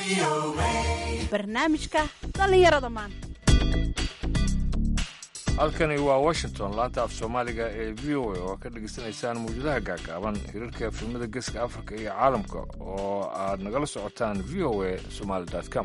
barnaamijka dhallinyarada maanta halkani waa washington laanta af soomaaliga ee v o a oo ka dhegaysanaysaan mawjadaha gaagaaban hirarka efilmada geeska afrika iyo caalamka oo aad nagala socotaan v o a somaali com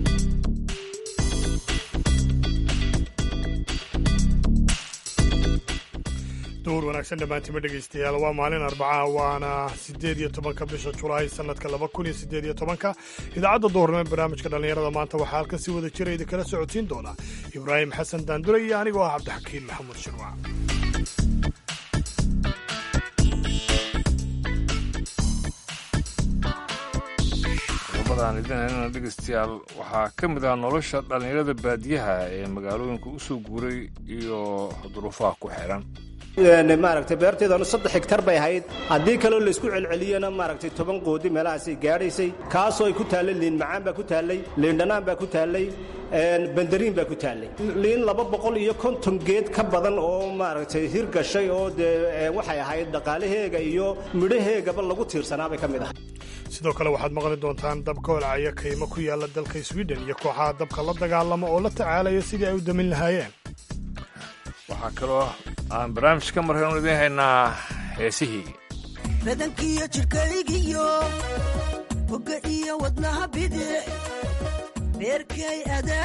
duhur wanaagsan dhammaantima dhegaystayaal waa maalin arbacaha waana siddeed iyo tobanka bisha julaay sannadka laba kun iyo siddeed iyo tobanka idaacadda duhurnimo barnaamijka dhallinyarada maanta waxaa halkan si wada jira idinkala socodsiin doona ibraahim xasan daandure iyo anigoo ah cabdixakiin maxamuud shirwac qodobadaan idinhaynana dhegaystayaal waxaa ka mid ah nolosha dhallinyarada baadiyaha ee magaalooyinka u soo guuray iyo duruufaha ku xiran maaragtay beerteedanu saddex hegtar bay ahayd haddii kaloo laysku celceliyana maaragtay toban qoodi meelahaasay gaadhaysay kaasoo ay ku taallay liin macaan baa ku taallay liindhanaan baa ku taallay bandariin baa ku taallay liin laba boqol iyo konton geed ka badan oo maaragtay hir gashay oo dee waxay ahayd dhaqaalaheega iyo midhaheegaba lagu tiirsanaabay ka mid ahay sidoo kale waxaad maqli doontaan dabka holcaya kaymo ku yaalla dalka swiden iyo kooxaha dabka la dagaalama oo la tacaalaya sidii ay u damin lahaayeen waxaa kaloo aan barnaamij ka markaynu idiin haynaa heesihii badankiyo jidhkaygiyo bogga iyo wadnaha bidic beerkay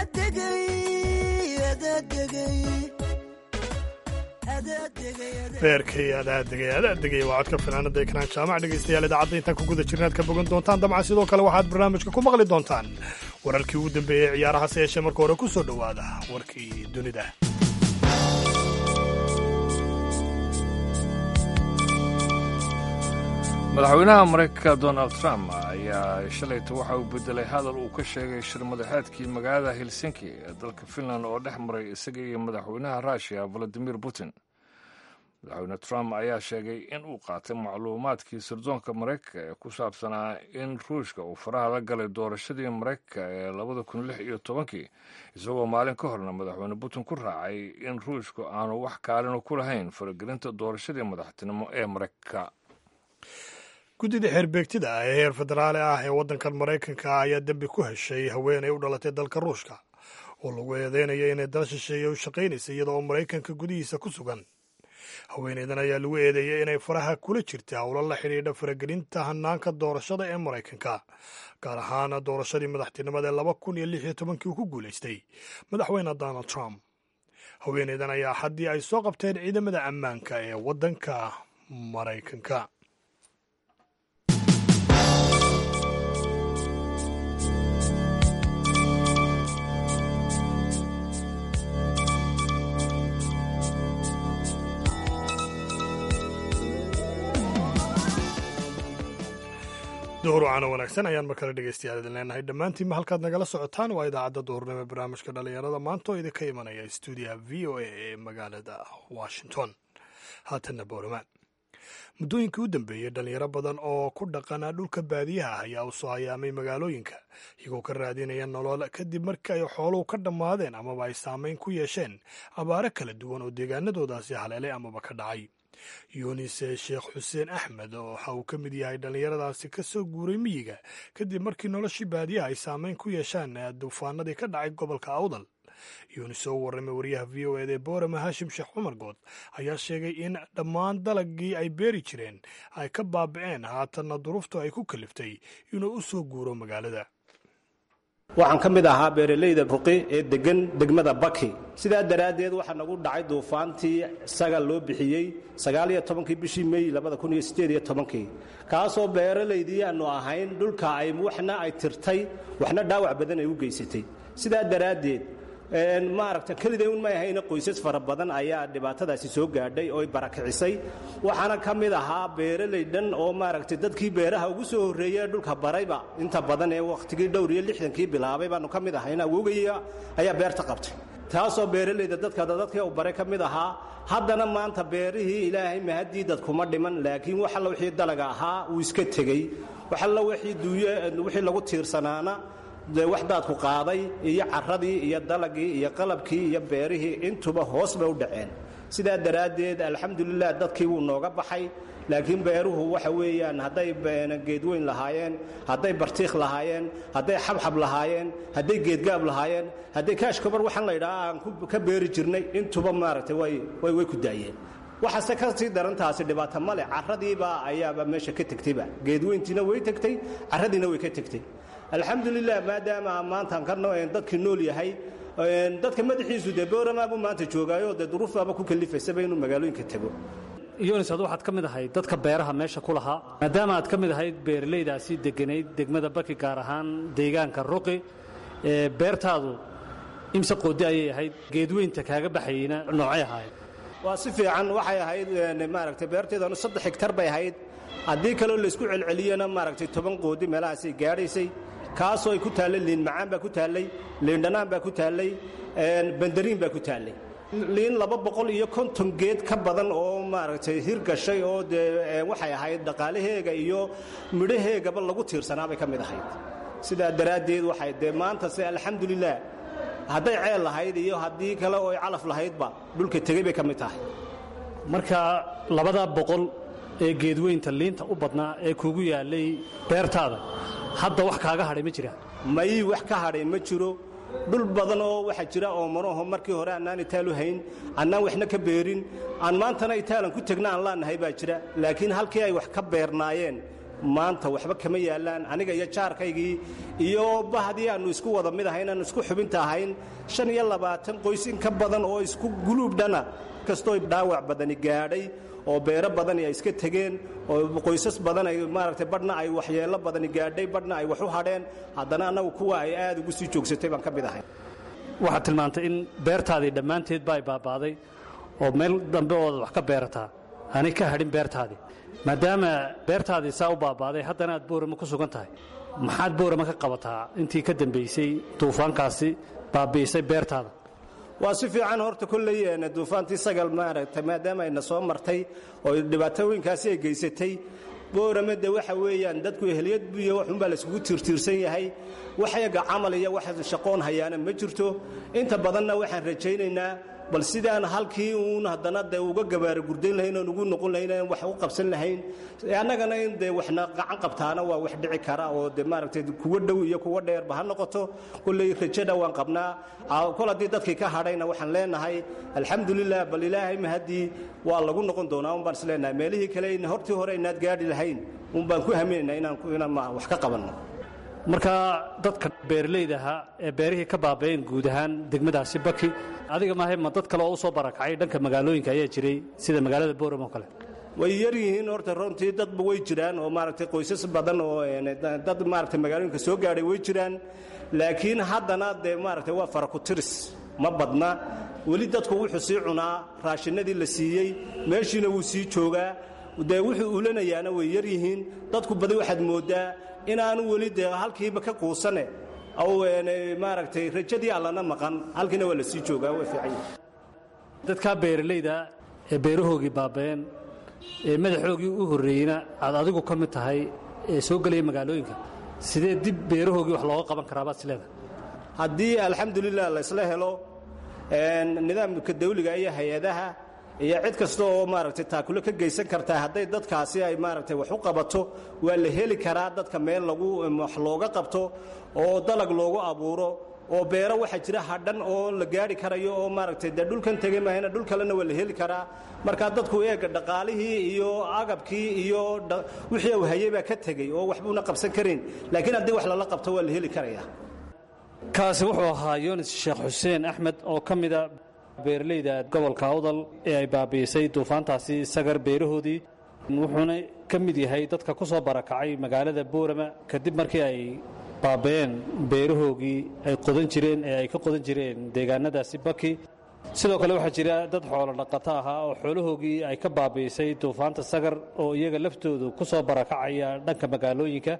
beerkay adaadegay adaadegay waa codka fanaanada ekraan jaamac dhegaystayaal idaacadda intaan ku guda jirnaad ka bogan doontaan dabcan sidoo kale waxaad barnaamijka ku maqli doontaan wararkii ugu dambeeyey ciyaaraha se yeeshee marka hore ku soo dhowaada warkii dunida madaxweynaha maraykanka donald trump ayaa shalayta waxa uu bedelay hadal uu ka sheegay shir madaxeedkii magaalada helsinki ee dalka finland oo dhex maray isaga iyo madaxweynaha ruushiya valadimir putin madaxweyne trump ayaa sheegay in uu qaatay macluumaadkii sirdoonka maraykanka ee ku saabsanaa in ruushka uu faraha la galay doorashadii maraykanka ee labada kun lix iyo tobankii isagoo maalin ka horna madaxweyne putin ku raacay in ruushku aanu wax kaalino ku lahayn faragelinta doorashadii madaxtinimo ee maraykanka guddida xeerbeegtida ah ee heer federaali ah ee waddankan maraykanka ayaa dembi ku heshay haweenay u dhalatay dalka ruushka oo lagu eedeynayo inay dal shisheeye u shaqaynaysa iyada oo maraykanka gudihiisa ku sugan haweenaydan ayaa lagu eedeeyey inay faraha kula jirta howlo la xidhiidha faragelinta hanaanka doorashada ee maraykanka gaar ahaan doorashadii madaxtinimada ee laba kun iyo lix iyo tobankii uu ku guulaystay madaxweyne donald trump haweenaydan ayaa haddii ay soo qabteen ciidamada ammaanka ee waddanka maraykanka duhur wacana wanaagsan ayaan mar kale dhegaystayaal idin leenahay dhammaantiinma halkaad nagala socotaan waa idaacadda duhurnimo ee barnaamijka dhallinyarada maanta oo idinka imanaya stuudiyaha v o a ee magaalada washington haatanna boorama muddooyinkii u dambeeyey dhallinyaro badan oo ku dhaqana dhulka baadiyaha ah ayaa u soo hayaamay magaalooyinka iyagoo ka raadinaya nolol kadib markii ay xooluhu ka dhammaadeen amaba ay saamayn ku yeesheen abaare kala duwan oo deegaanadoodaasi haleelay amaba ka dhacay yunis sheekh xuseen axmed waxa uu ka mid yahay dhallinyaradaasi ka soo guuray miyiga kadib markii noloshii baadiyaha ay saamayn ku yeeshaan duufaanadii ka dhacay gobolka awdal yunis oo u warramay wariyaha v o ed ee boorama haashim sheekh cumar good ayaa sheegay in dhammaan dalagii ay beeri jireen ay ka baaba'een haatanna duruuftu ay ku kaliftay inuu u soo guuro magaalada waxaan ka mid ahaa beeralayda ruqi ee degan degmada baki sidaa daraaddeed waxaa nagu dhacay duufaantii sagal loo bixiyey sagaaliyo tobankii bishii mey labada kun iyo siddeed iyo tobankii kaasoo beeralaydii aanu ahayn dhulka ay waxna ay tirtay waxna dhaawac badan ay u geysatay sidaa daraaddeed maaragta keliday un may ahayna qoysas fara badan ayaa dhibaatadaasi soo gaadhay oo barakicisay waxaana ka mid ahaa beeralay dhan oo maaragtay dadkii beeraha ugu soo horreeyey ee dhulka barayba inta badan ee wakhtigii dhowr iyo lixdankii bilaabay baanu ka mid ahayn awogaya ayaa beerta qabtay taasoo beeralayda dadka dadkii u baray ka mid ahaa haddana maanta beerihii ilaahay mahaddii dadkuma dhiman laakiin wax alla wixii dalaga ahaa uu iska tegey wax alla wixii duuye wixii lagu tiirsanaana dee wax daadku qaaday iyo caradii iyo dalagii iyo qalabkii iyo beerihii intuba hoos bay u dhaceen sidaa daraaddeed alxamdulilah dadkii wuu nooga baxay laakiin beeruhu waxa weeyaan hadday geedweyn lahaayeen hadday bartiikh lahaayeen hadday xabxab lahaayeen hadday geedgaab lahaayeen hadday kaashkabar waxaan la ydhaha aan ka beeri jirnay intuba maaragtay way ku daayeen waxaase ka sii darantaasi dhibaato male caradiibaa ayaaba meesha ka tegtayba geedweyntiina way tegtay caradiina way ka tegtay alxamdulilah maadaama maantaan ka dadkii nool yahay dadka madaxiisu dee booramaabuu maanta joogaayo dee duruufbaaba ku kalifaysaba inuu magaalooyinka tago yunis ad waxaad ka mid ahayd dadka beeraha meesha ku lahaa maadaama aad ka mid ahayd beeralaydaasi deganayd degmada baki gaar ahaan deegaanka ruqi beertaadu imse qoodi ayay ahayd geedweynta kaaga baxayeyna noocay ahaayeen waa si fiican waxay ahayd maaragtay beerteedanu saddex higtar bay ahayd haddii kaloo laysku celceliyana maaragtay toban qoodi meelahaasay gaadhaysay kaasoo ay ku taallay liin macaan baa ku taallay liin dhanaan baa ku taallay bandariin baa ku taallay liin laba boqol iyo konton geed ka badan oo maaragtay hirgashay oo dee waxay ahayd dhaqaalaheega iyo midhaheegaba lagu tiirsanaabay ka mid ahayd sidaa daraaddeed waxay dee maanta se alxamdulilah hadday ceel lahayd iyo haddii kale oo ay calaf lahaydba dhulka tegey bay ka mid tahay marka labadaa boqol ee geedweynta liinta u badnaa ee kugu yaallay beertaada hadda wax kaaga hadhay ma jira may wax ka hadhay ma jiro dhul badan oo waxaa jira oo manaho markii hore annaan itaalu hayn annaan waxna ka beerin aan maantana itaalan ku tegna aan laanahay baa jira laakiin halkii ay wax ka beernaayeen maanta waxba kama yaallaan aniga iyo jaarkaygii iyo bahdii aannu isku wada mid ahayn aannu isku xubinta ahayn shan iyo labaatan qoys in ka badan oo isku guluubdhana kastoo dhaawac badani gaadhay oo beero badani ay iska tegeen oo qoysas badan ay maaragtay badhna ay waxyeello badani gaadhay badhna ay wax u hadheen haddana annagu kuwa ay aad ugu sii joogsatay baan ka mid ahay waxaad tilmaantay in beertaadii dhammaanteedba ay baaba'day oo meel dambe ooad wax ka beerataa aanay ka hadhin beertaadii maadaama beertaadii saa u baaba'day haddana aad boorama ku sugan tahay maxaad boorama ka qabataa intii ka dambaysay duufaankaasi baabi'isay beertaada waa si fiican horta kolley duufaantii sagal maaragtay maadaama ayna soo martay oo dhibaatooyinkaasi ay geysatay boorame de waxa weeyaan dadku ehliyad iyo waxunbaa layskugu tiirtiirsan yahay waxyaga camal iyo wax shaqoon hayaana ma jirto inta badanna waxaan rajaynaynaa bal sidaan halkii uun haddana dee uga gabaara gurdayn lahayn oon ugu noqon lahayn aan wax u qabsan lahayn annagana in dee waxna gacan qabtaana waa wax dhici kara oo de maaragtay kuwa dhow iyo kuwa dheerba ha noqoto kolley rajada waan qabnaa kol haddii dadkii ka hadhayna waxaan leenahay alxamdulilah bal ilaahay mahaddii waa lagu noqon doonaa un baan is leenahay meelihii kale hortii hore inaad gaadhi lahayn un baan ku haminaynaa inaan wax ka qabanno marka dadka beeralayda ahaa ee beerihii ka baaba'een guud ahaan degmadaasi baki adiga maahe ma dad kale oo u soo barakacay dhanka magaalooyinka ayaa jiray sida magaalada booram oo kale way yar yihiin horta runtii dadba way jiraan oo maaragtay qoysas badan oo dad maaragtay magaalooyinka soo gaadhay way jiraan laakiin haddana dee maaragtay waa farakutiris ma badna weli dadku wuxuu sii cunaa raashinadii la siiyey meeshiina wuu sii joogaa dee wuxuu ulanayaana way yar yihiin dadku badi waxaad mooddaa inaanu weli dee halkiiba ka quusane maaragtay rajadii allana maqan halkiina waa la sii joogaa waa fiican yahay dadkaa beeralayda ee beerahoogii baaba'een ee madaxoogii u horreeyeyna aad adigu ka mid tahay ee soo gelaya magaalooyinka sidee dib beerahoogii wax looga qaban karaa baad isleedahay haddii alxamdulilah laysla helo nidaamka dawliga iyo hay-adaha iyo cid kasta oo maaragtay taakulo ka geysan kartaa hadday dadkaasi ay maaragtay wax u qabato waa la heli karaa dadka meel lagu wax looga qabto oo dalag loogu abuuro oo beero waxaa jira hadhan oo la gaari karayo oo maaragtay dee dhulkan tegey maahayna dhul kalena waa la heli karaa markaa dadku eega dhaqaalihii iyo agabkii iyo wixii uu hayey baa ka tegey oo waxbuuna qabsan karin laakiin haddii wax lala qabto waa la heli karaya kaasi wuxuu ahaa yunis sheekh xuseen axmed oo ka mida beeralayda gobolka awdal ee ay baabi'isay duufaantaasi sagar beerahoodii wuxuuna ka mid yahay dadka ku soo barakacay magaalada boorama kadib markii ay baaba'een beerahoogii ay qodan jireen ee ay ka qodan jireen deegaanadaasi baki sidoo kale waxaa jira dad xoolo dhaqato ahaa oo xoolahoogii ay ka baabi'isay duufaanta sagar oo iyaga laftoodu ku soo barakacaya dhanka magaalooyinka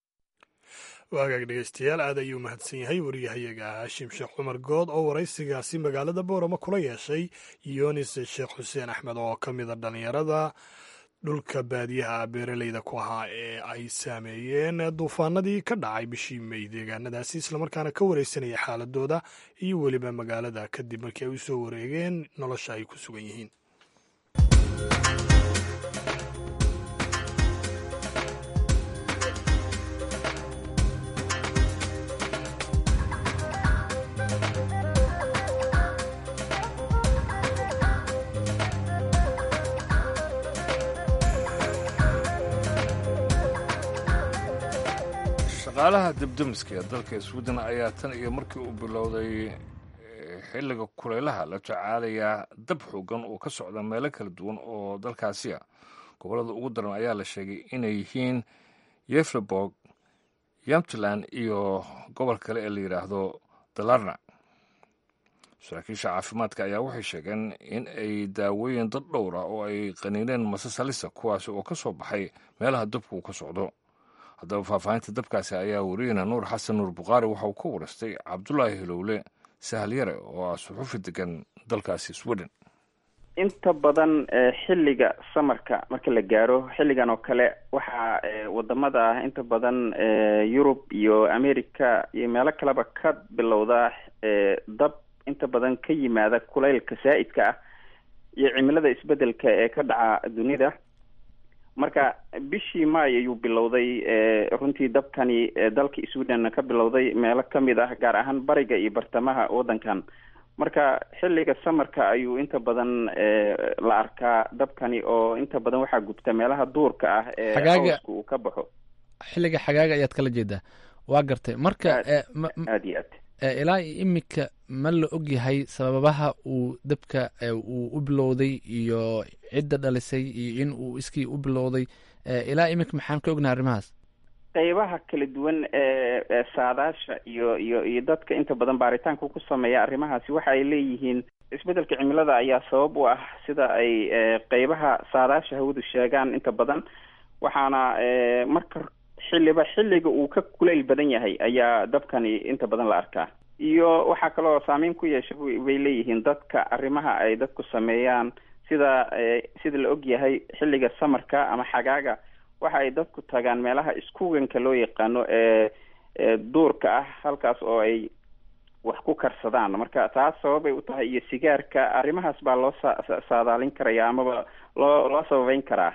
waagaag dhegeystayaal aad ayuu mahadsan yahay wariyahayaga haashim sheekh cumar good oo waraysigaasi magaalada boorama kula yeeshay yunis sheekh xuseen axmed oo ka mida dhallinyarada dhulka baadiyaha beeraleyda ku ahaa ee ay saameeyeen duufaanadii ka dhacay bishii mey deegaanadaasi islamarkaana ka wareysanaya xaaladooda iyo weliba magaalada kadib markii ay u soo wareegeen nolosha ay ku sugan yihiin shaqaalaha debdemiska ee dalka sweden ayaa tan iyo markii uu bilowday xilliga kulaylaha la tacaalayaa dab xoogan oo ka socda meelo kala duwan oo dalkaasiya gobollada ugu daran ayaa la sheegay inay yihiin yefleborg yamtland iyo gobol kale ee la yidhaahdo dalarna saraakiisha caafimaadka ayaa waxay sheegeen in ay daawooyin dad dhowra oo ay qaniineen masas halisa kuwaasi oo ka soo baxay meelaha dabku uu ka socdo haddaba faahfaahinta dabkaasi ayaa wariyeyna nuur xasan nuur bukhaari waxa uu ka warastay cabdulaahi hilowle sahalyare oo ah suxufi degan dalkaasi sweden inta badan xilliga samarka marka la gaaro xilligan oo kale waxaa wadamada ah inta badan yurub iyo america iyo meelo kaleba ka bilowda dab inta badan ka yimaada kulaylka saa-idka ah iyo cimilada isbedelka ee ka dhaca dunida marka bishii maay ayuu bilowday runtii dabkani dalka sweden ka bilowday meelo kamid ah gaar ahaan bariga iyo bartamaha waddankan marka xilliga samarka ayuu inta badan la arkaa dabkani oo inta badan waxaa gubta meelaha duurka ah ee hawska uu ka baxo xilliga xagaaga ayaad kala jeedaa waa gartay marka aad iyo aad ilaa imika ma la og yahay sababaha uu dabka uu u bilowday iyo cidda dhalisay iyo in uu iskii u bilowday ilaa imika maxaan ka ognahay arrimahaas qeybaha kala duwan ee saadaasha iyo iyo iyo dadka inta badan baaritaanka ku sameeya arrimahaasi waxa ay leeyihiin isbedelka cimilada ayaa sabab u ah sida ay qeybaha saadaasha hawadu sheegaan inta badan waxaana marka xilliba xilliga uu ka kulayl badan yahay ayaa dabkani inta badan la arkaa iyo waxaa kaloo saameyn ku yeesha bay leeyihiin dadka arrimaha ay dadku sameeyaan sida sida la og yahay xilliga samarka ama xagaaga waxa ay dadku tagaan meelaha iskuganka loo yaqaano ee duurka ah halkaas oo ay wax ku karsadaan marka taas sababay u tahay iyo sigaarka arrimahaas baa loo sa saadaalin karaya amaba loo loo sababeyn karaa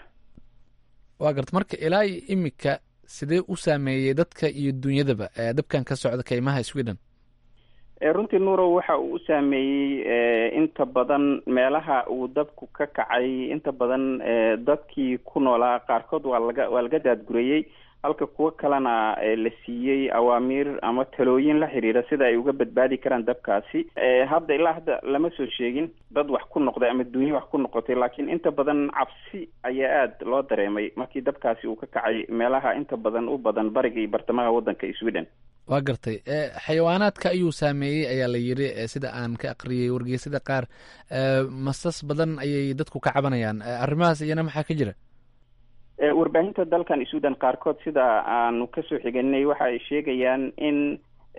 waa garta marka ilaa iyo imika sidee u saameeyey dadka iyo dunyadaba dabkan ka socda kaymaha sweden runtii nuurow waxa uu u saameeyey inta badan meelaha uu dabku ka kacay inta badan dadkii ku noolaa qaarkood waa laga waa laga daadgurayey halka kuwo kalena la siiyey awaamiir ama talooyin la xiriira sida ay uga badbaadi karaan dabkaasi hadda ilaa hadda lama soo sheegin dad wax ku noqday ama dunyo wax ku noqotay laakiin inta badan cabsi ayaa aada loo dareemay markii dabkaasi uu ka kacay meelaha inta badan u badan bariga iyo bartamaha waddanka sweden waa gartay xayawaanaadka ayuu saameeyey ayaa la yiri sida aan ka aqriyay wargeysada qaar masas badan ayay dadku ka cabanayaan arrimahaas iyana maxaa ka jira warbaahinta dalkan sweden qaarkood sida aanu kasoo xiganay waxa ay sheegayaan in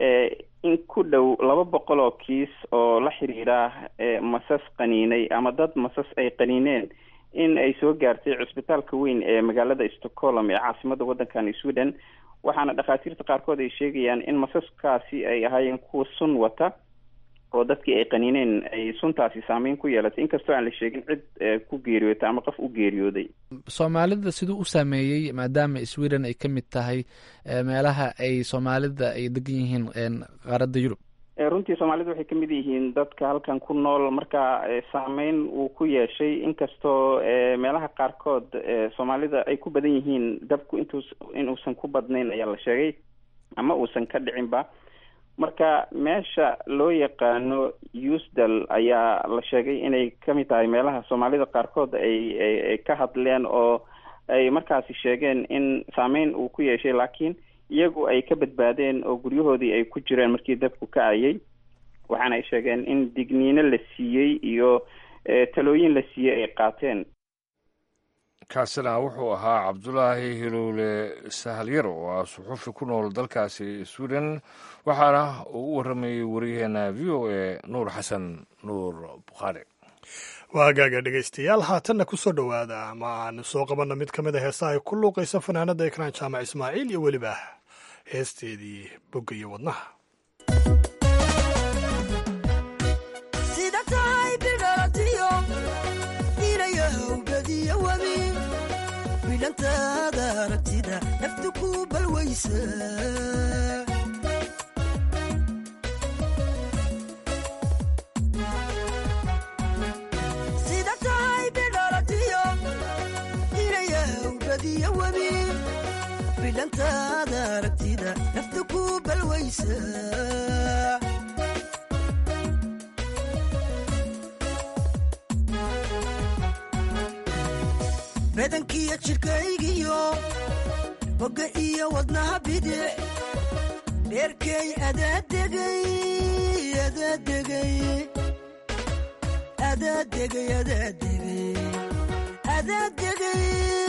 in ku dhow laba boqol oo kiis oo la xiriira masas qaniinay ama dad masas ay qaniineen in ay soo gaartay cusbitaalka weyn ee magaalada stockholm ee caasimada waddankan sweden waxaana dhakhaatiirta qaarkood ay sheegayaan in masaskaasi ay ahaayeen kuwa sun wata oo dadkii ay qaniineen ay suntaasi saameyn ku yeelatay inkastoo aan la sheegin cid ku geeriyootay ama qof u geeriyooday soomaalida siduu u saameeyey maadaama sweden ay ka mid tahay meelaha ay soomaalida ay degan yihiin qaaradda yurub runtii soomaalida waxay ka mid yihiin dadka halkan ku nool marka saameyn uu ku yeeshay inkastoo meelaha qaarkood soomaalida ay ku badan yihiin dabku intuus inuusan ku badnayn ayaa la sheegay ama uusan ka dhicinba marka meesha loo yaqaano usdal ayaa la sheegay inay kamid tahay meelaha soomaalida qaarkood ay ka hadleen oo ay markaasi sheegeen in saameyn uu ku yeeshay laakiin iyagu ay ka badbaadeen oo guryahoodii ay ku jireen markii dabku ka ayay waxaana ay sheegeen in digniino la siiyey iyo talooyin la siiyey ay qaateen kaasina wuxuu ahaa cabdulaahi hilowle sahalyar oo ah suxufi ku nool dalkaasi sweden waxaana uu u warramayey wariyaheena v o a nuur xasan nuur bukhaari waa hagaaga dhegaystayaal haatanna ku soo dhowaada ama aan soo qabanna mid ka mid a heesaha ay ku luuqaysa fanaanada ekraan jaamac ismaaciil iyo weliba heesteedii bogga iyo wadnaha bidhantaada aragtida naftu ku balwaysa sida tahay bidhalatiyo inayaw badiyo webi beentaada aragtida nafta ku balwaysa badankiyo jidhkaygiyo bogga iyo wadnaha bidic dheerkay adaadegay adaadegay adaadegay adaadegay adaadegay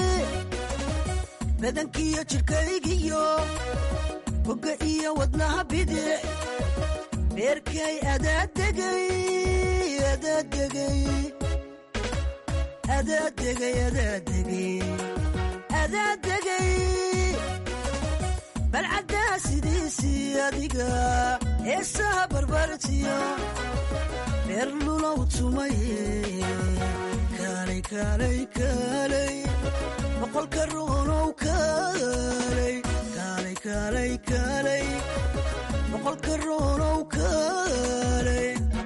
badankiyo jidhkaygiyo bogga iyo wadnaha bidic dheerkay adaadegay adaadegay adaadegay adaadegay adaadegay balcaddaa sidiisii adiga heesaha barbartiyo dheer lulow tumaye kaalay kaalay kaalay boqolka ruunow kaalay kaalay kaalay kaalay boqolka ruunow kaalay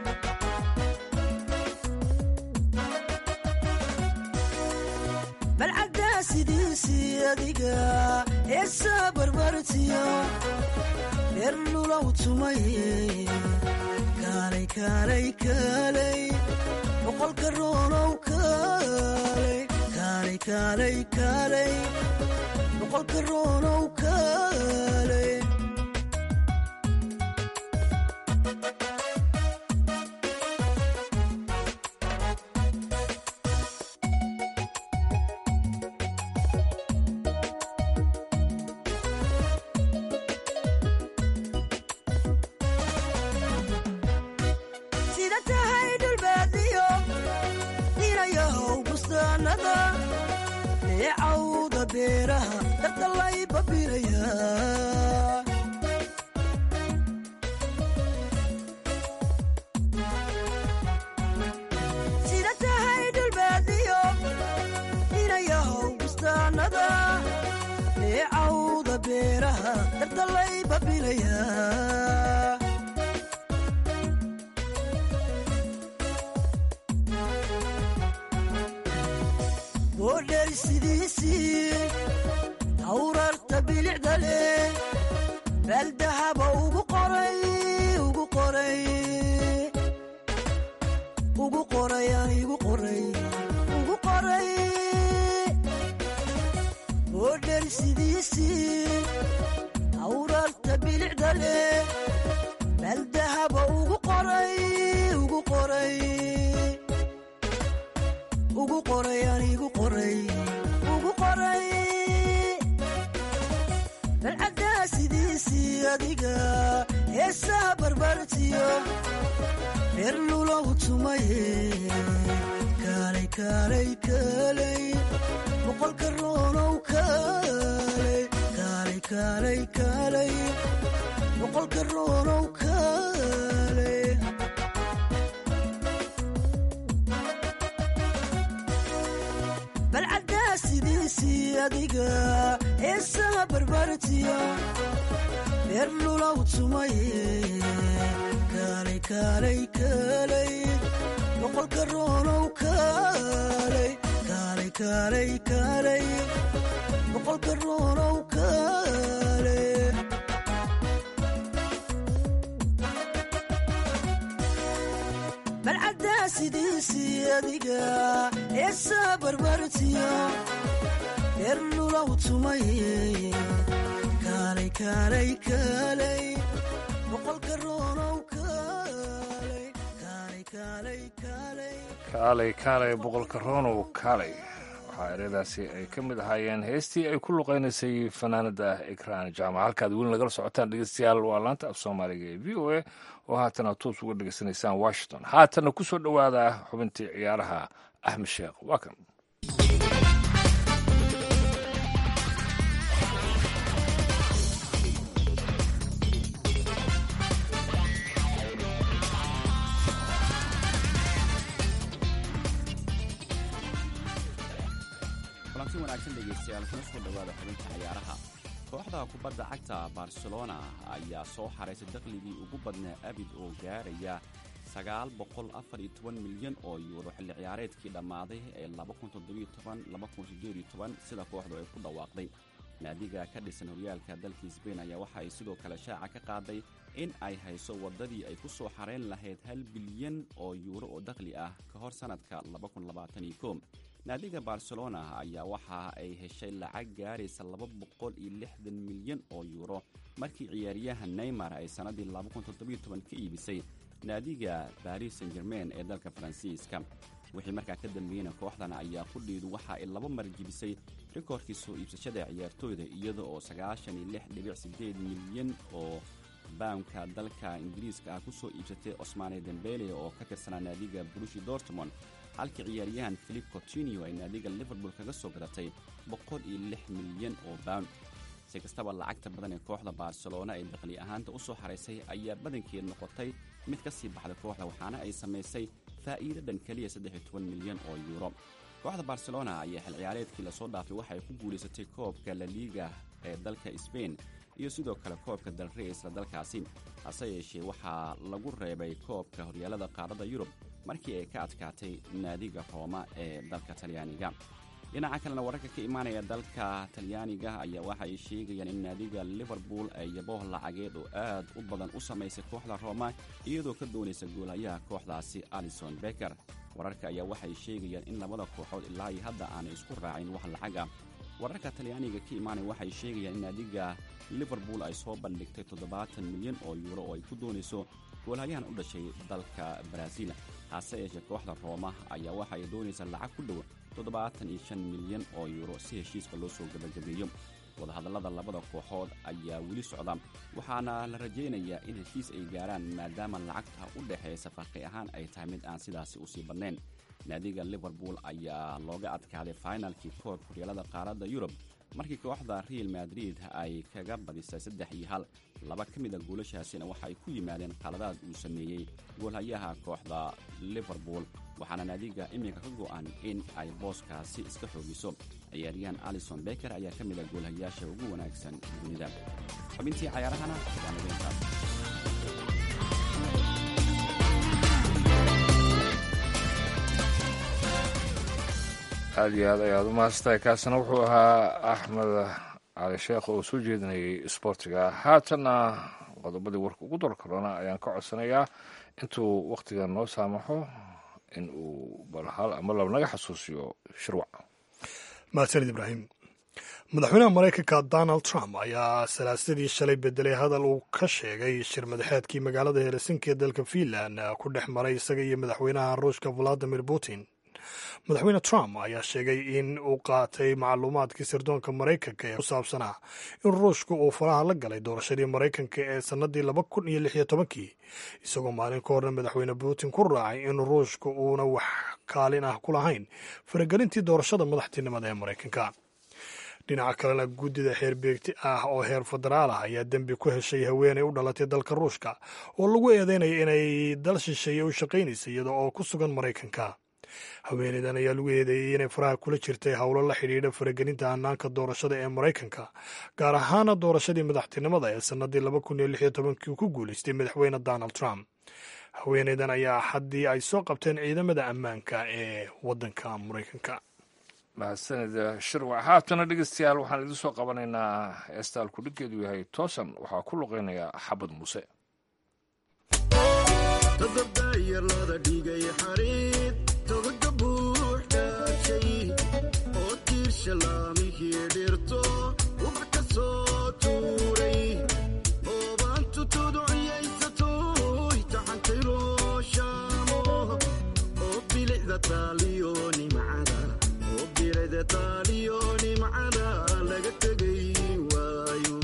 balcaddaa sidiisii adiga heesaha barbartiyo dheer lulow tumaye kaalay kaalay kaalay boqolka ruunow kaalay kaalay kaalay kaalay boqolka ruunow kaalay sida tahay dhulbaadiyo inayahow bustaanada neecawda beeraha dardallay babiraya sida tahay dhulbaadiyo inayahow bustaanada neecawda beeraha dardallay babiraya boodheer sidiisii hawrarta bilicda leh baaldahaba ugu qoray ugu qoray ugu qoray aan igu qoray ugu qoray boodheer sidiisii hawrarta bilicda leh baaldahaba ugu qoray ugu qoray ugu qoray aan igu qoray ugu qoray balcaddaa sidiisii adiga heesaha barbartiyo dheer lulow tumaye kaalay kaalay kaalay boqolka ruunow kaalay kaalay kaalay kaalay boqolka ruunow kaalay balcaddaa sidiisii adiga heesaha barbartiyo dheer lulow tumaye kaalay kaalay kaalay boqolka ruunow kaalay kaalay kaalay kaalay boqolka ruunow kaalay balcaddaa sidiisii adiga heesaha barbartiyo dheer lulow tumaye kaalay kaalay kaalay boqolka ruunow kaalay kaalay kaalay kaalay kaalay kaalay boqolka roonow kaalay waxaa ereyadaasi ay ka mid ahaayeen heestii ay ku luqaynaysay fanaanada ekraan jaamac halkaad weli nagala socotaan dhegeystayaal waa laanta af soomaaliga ee v o a oo haatana toos uga dhegeysanaysaan washington haatana ku soo dhowaada xubintii ciyaaraha axmed sheekh waa kan kulanti wanaagsan dhegaystayaal kuna soo dhowaada xubinta ciyaaraha kooxda kubadda cagta barcelona ayaa soo xaraysay dakhligii ugu badnaa abid oo gaaraya milyan oo yuuro xilli ciyaareedkii dhammaaday ee sida kooxdu ay ku dhawaaqday naadiga ka dhisan horyaalka dalka sbain ayaa waxa ay sidoo kale shaaca ka qaaday in ay hayso waddadii ay ku soo xarayn lahayd hal bilyan oo yuuro oo dakhli ah ka hor sannadka naadiga barcelona ayaa waxa ay heshay lacag gaaraysa laba boqol iyo lixdan milyan oo yuuro markii ciyaaryahan neymar ay sannaddii ka iibisay naadiga baris san germain ee dalka faransiiska wixii markaa ka dambeeyeyna kooxdan ayaa qudhiidu waxa ay laba mar jibisay rikoorkii soo iibsashada ciyaartooyda iyada oo sagaashan iyo lix dhibic sideed milyan oo baamka dalka ingiriiska ah ku soo iibsatay osmane dembele oo ka tirsanaa naadiga brushi dortmond halkii ciyaaryahan philip cotinio ay naadiga liverpool kaga soo gadatay boqol iyo lix milyan oo baund si kastaba lacagta badan ee kooxda barcelona ee dakhli ahaanta u soo xaraysay ayaa badankeed noqotay mid ka sii baxda kooxda waxaana ay samaysay faa'iido dhan keliya saddex iyo toban milyan oo yuuro kooxda barcelona ayaa xil ciyaareedkii lasoo dhaafay waxay ku guulaysatay koobka la liiga ee dalka sbain iyo sidoo kale koobka dalrey isla dalkaasi hase yeeshee waxaa lagu reebay koobka horyaalada qaaradda yurub markii ay ka adkaatay naadiga rooma ee dalka talyaaniga dhinaca kalena wararka ka imaanaya dalka talyaaniga ayaa waxa ay sheegayaan in naadiga liverpool ay yabooh lacageed oo aad u badan u samaysay kooxda rooma iyadoo ka doonaysa goolayaha kooxdaasi alison beker wararka ayaa waxay sheegayaan in labada kooxood ilaa iyo hadda aanay isku raacin wax lacag ah wararka talyaaniga ka imaanaya waxay sheegayaan in naadiga liverpool ay soo bandhigtay toddobaatan milyan oo yuuro oo ay ku doonayso goolhayahan u dhashay dalka baraaziil hase yeeshee kooxda rooma ayaa waxa ay doonaysaa lacag ku dhow toddobaatan iyo shan milyan oo yuuro si heshiiska loo soo gabagabeeyo wadahadallada labada kooxood ayaa weli socda waxaana la rajaynayaa in heshiis ay gaaraan maadaama lacagta u dhexaysa farqi ahaan ay tahay mid aan sidaasi usii badnayn naadiga liverpool ayaa looga adkaaday finalkii koobka horyaalada qaaradda yurub markii kooxda real madrid ay kaga badisay saddex iyo hal laba ka mid a goolashaasina waxa ay ku yimaadeen qaladaad uu sameeyey goolhayaha kooxda liverpool waxaana naadiga iminka ka go'an in ay booskaasi iska xoogiso ciyaaryahan alison beker ayaa ka mid a goolhayaasha ugu wanaagsan dunida xubintii cayaarahana waa nabeyntaas aad iyo aad ayaad u mahadsantahay kaasina wuxuu ahaa axmed cali sheekh oo soo jeedinayay isboortiga haatanna qodobadii warka ugu dor karona ayaan ka codsanayaa intuu wakhtiga noo saamaxo in uu bal hal ama laba naga xasuusiyo shirwac mahadsanid ibraahim madaxweynaha maraykanka donald trump ayaa salaasadii shalay bedelay hadal uu ka sheegay shir madaxeedkii magaalada helsinki ee dalka finland ku dhex maray isaga iyo madaxweynaha ruushka valadimir putin madaxweyne trump ayaa sheegay in uu qaatay macluumaadkii sirdoonka maraykanka ee ku saabsanaa in ruushka uu faraha la galay doorashadii maraykanka ee sannadii laba kun iyo lix iyo tobankii isagoo maalin ka horna madaxweyne putin ku raacay in ruushka uuna wax kaalin ah ku lahayn faragelintii doorashada madaxtinimada ee maraykanka dhinaca kalena guddida xeerbeegti ah oo heer federaal ah ayaa dembi ku heshay haweeney u dhalatay dalka ruushka oo lagu eedeynaya inay dal shisheeye u shaqaynaysa iyada oo ku sugan maraykanka haweeneydan ayaa lagu eedeeyey inay faraha kula jirtay howlo la xidhiidha faragelinta hanaanka doorashada ee maraykanka gaar ahaana doorashadii madaxtinimada ee sannadii laba kun iyo lix iyo tobankii uu ku guulaystay madaxweyne donald trump haweeneydan ayaa haddii ay soo qabteen ciidamada ammaanka ee waddanka maraykanka mahadsanid shirwac haatana dhegeystayaal waxaan idin soo qabanaynaa heestaal kudhiggeedu yahay toosan waxaa ku luqeynaya xabad muuse todobdayarlada dhigay xariid togaga buuxdhaashay oo tiirsha laamihii dhirto ubax ka soo tuuray oobaantu tuduciyaysatoy taxantay shaamo oo bilicda taaliyo nimcada oo bilicda taaliyo nimcada laga tegay waayo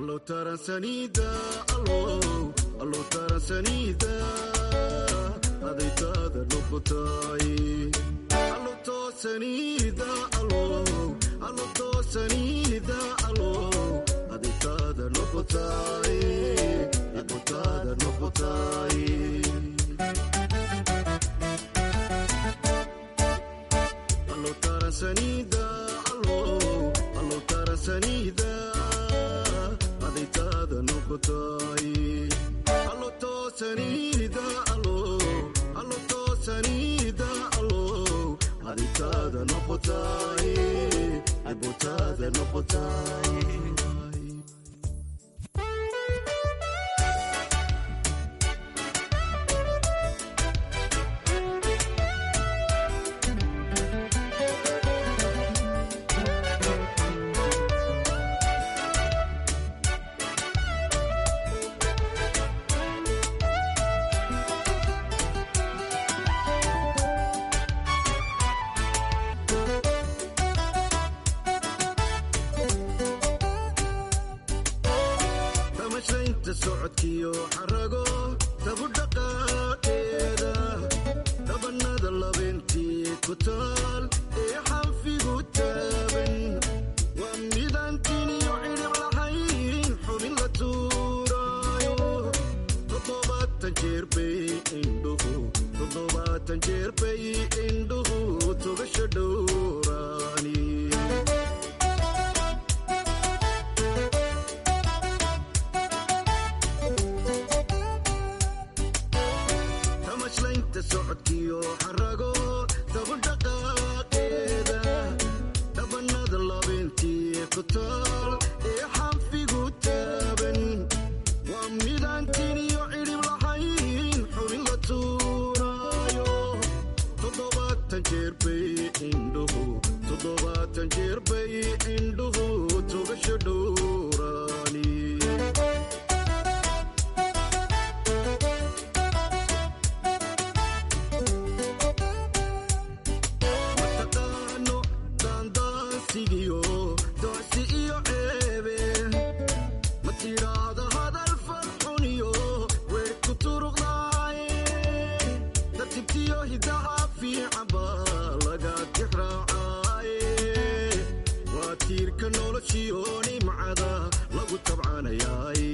allo taransanida allo allo taransanida adaytaada noqotay allo toosanida allo allo toosanida allo adaytaada noqotay adaytaada noqotay allo taransanida allo allo taransanida adaytaada noqotay allo toosanida allo allo toosanida allo adaytaada noqotay adaytaada noqotay tamashaynta socodkiyo xarago tabudhaqaaqeeda dhabanada labeentii ku taal ee xanfigu taaban waa midaan tiniyo cidhib lahayn xubin la tuuraayo toddobaatan jeer bay indhuhu toddobaatan jeer bay indhuhu tugasha dhowraani tamashlaynta socodkiyo xarago tabudhaqaaqeeda dhabanada labeentii ku taal ee xanfigu taaban waa midaan tiniyo cidhib lahayn xubin la tuuraayo toddobaatan jeer bay indhuhu toddobaatan jeer bay indhuhu tugasha dhowraani mataqaano daandaansigiyo docsi iyo ceebe ma tidhaahda hadal farxuniyo weer ku turuqdaaye tartibtiyo hidaha fiican baa laga tixraacaaye waa tiirka noloshiyo nimcada lagu tabcanayaaye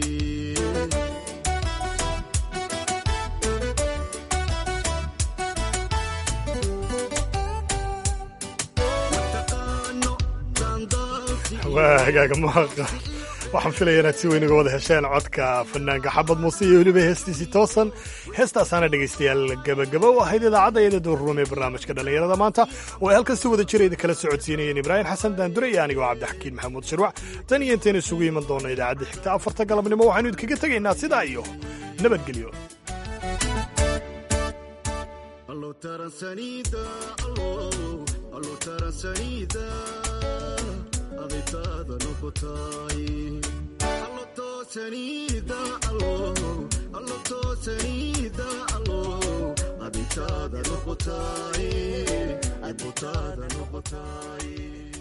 waa hagaaga maaqa waxaan filaya inaad si weyn uga wada hesheen codka fanaanka xabad muuse iyo weliba heestiisii toosan heestaasaana dhegaystayaal gebagaba u ahayd idaacadda iyada duurruum ee barnaamijka dhallinyarada maanta oo ay halkan si wada jira idin kala socodsiinayeen ibraahim xasan daandure iyo anigoo cabdixakiin maxamuud shirwac tan iyo intaynu isugu iman doonno idaacadda xigta afarta galabnimo waxaynu idinkaga tegaynaa sidaa iyo nabadgelyo allo taransanida allo allo taransanida adaytaada noqotay allo toosanida allo allo toosanida allo adaytaada noqotay adaytaada noqotay